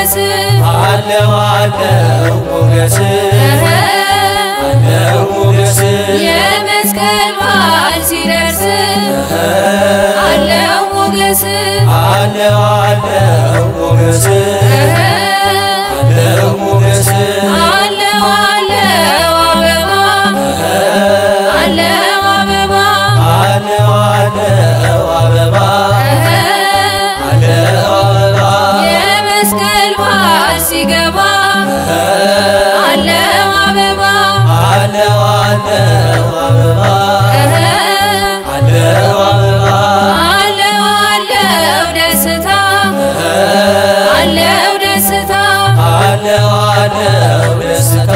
ሞገስ አለው አለው ሞገስ አለው ሞገስ የመስቀል በዓል ሲደርስ አለው ሞገስ አለው አለው ሞገስ አለው ሞገስ አለው አለው አበባ አለው አበባ አለው አለው አበባ አለው አበባ የመስቀል በዓል ሲገባ አለው አበባ አለው አለው አበባ አለው አበባ አለው አለው ደስታ አለው ደስታ አለው አለው ደስታ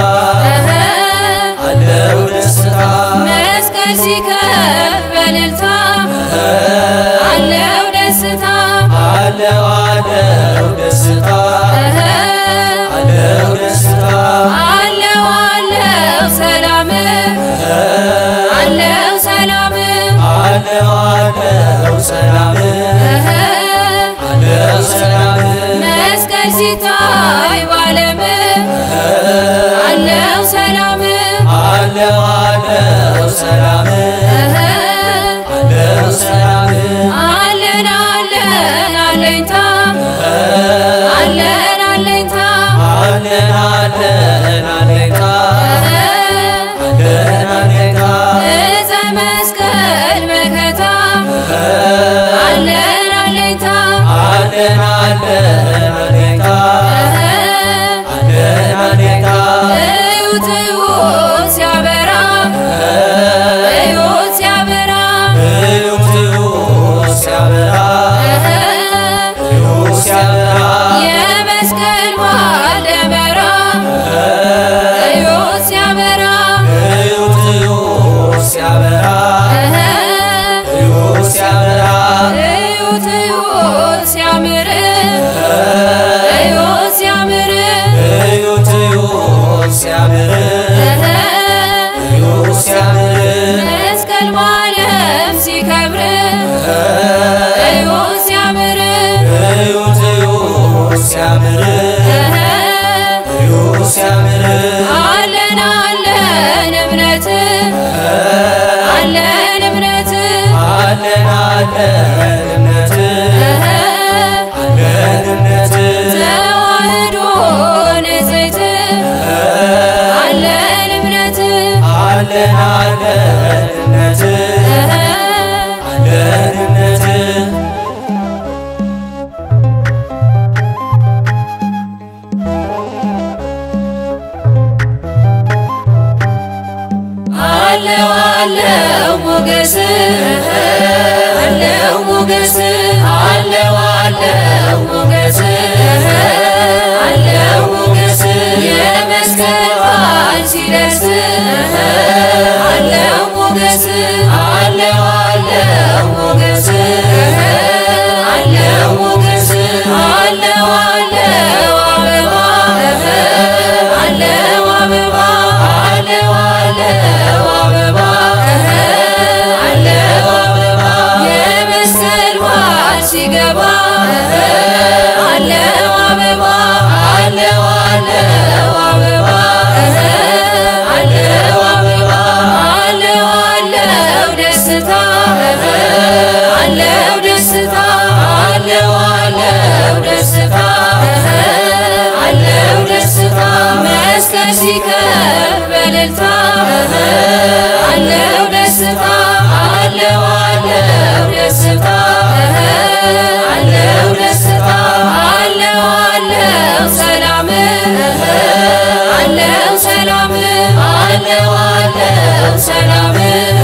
አለው ደስታ መስቀል ሲከብ በእልልታ አለው ደስታ አለው አለው ደስታ አለው ደስታ አለው አለው ሰላም አለው ሰላም አለው አለው ሰላም አለው ሰላም መስቀል ሲታይ ባለም አለው ሰላም አለው አለው ሰላም አለው ሰላም አለን አለን አለኝታ አለን አለኝታ አለን አለን አለቃ አለን አለቃ እፀ መስቀል መከታ አለን አለኝታ አለን አለን አለቃ አለን አለቃ እዩት እዩት ሲያበራ እዩት ሲያበራ እዩት እዩት ሲያበራ እዩት ሲያበራ የመስቀል በዓል ደመራ እዩት ሲያበራ እዩት እዩት ሲያበራ እዩት ሲያበራ እዩት እዩት ሲያምር እዩት ሲያምር እዩት እዩት ሲያምር እዩት ሲያምር መስቀል በዓለም ሲከብር እዩት ሲያምር እዩት እዩት ሲያምር እዩት ሲያምር አለን አለን እምነት አለን እምነት አለን አለን እምነት አለን እምነት ተዋህዶ ንጽሕት አለን እምነት አለን አለን እምነት አለን እምነት አለው አለው ሞገስ አለው ሞገስ አለው አለው ሞገስ አለው ሞገስ የመስቀል በዓል ሲደርስ አለው ሞገስ አለው አለው ሞገስ አለው ሞገስ አለው አለው አበባ አለው አበባ አለው አለው አበባ አለው አበባ የመስቀል በዓል ሲገባ አለው አበባ አለው አለው አበባ አለው አበባ አለው አለው ደስታ አለው ደስታ አለው አለው ደስታ አለው ደስታ መስቀል ሲከብ በእልልታ አለው ደስታ አለው አለው ደስታ አለው ደስታ አለው አለው ሰላም አለው ሰላም አለው አለው ሰላም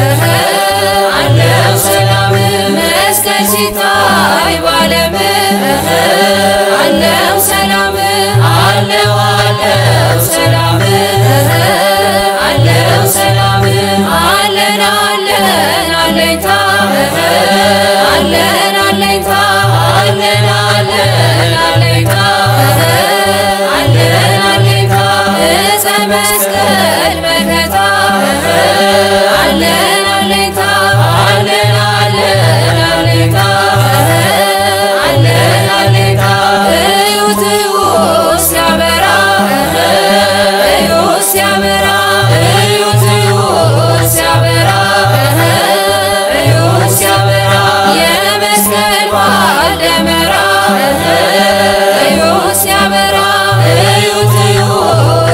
አለው ሰላም መስቀል ሲታይ ባለም አለው ሰላም አለው አለው ሰላም አለው ሰላም አለን አለን አለኝታ አለን አለኝታ አለን አለን አለኝታ አለን አለኝታ እፀ መስቀል መከታ አለን አለኝታ አለን አለን አለኝታ አለን አለኝታ እዩት እዩት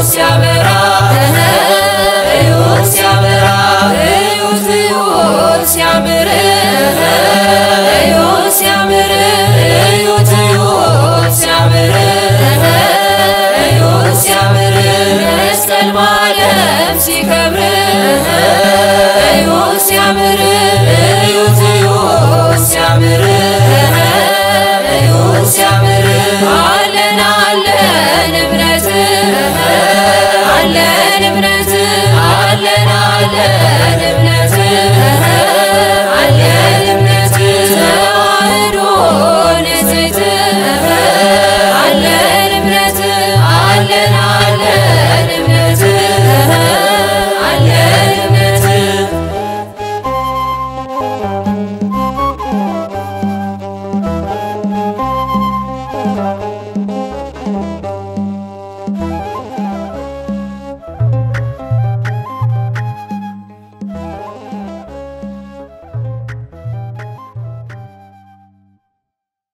ሲያበራ እዩት ሲያበራ እዩት እዩት ሲያምር እዩት ሲያምር እዩት እዩት ሲያምር እዩት ሲያምር መስቀል በዓለም ሲከብር እዩት ሲያምር እዩት እዩት ሲያምር እዩት ሲያምር አለን አለን እምነት አለን እምነት አለን አለን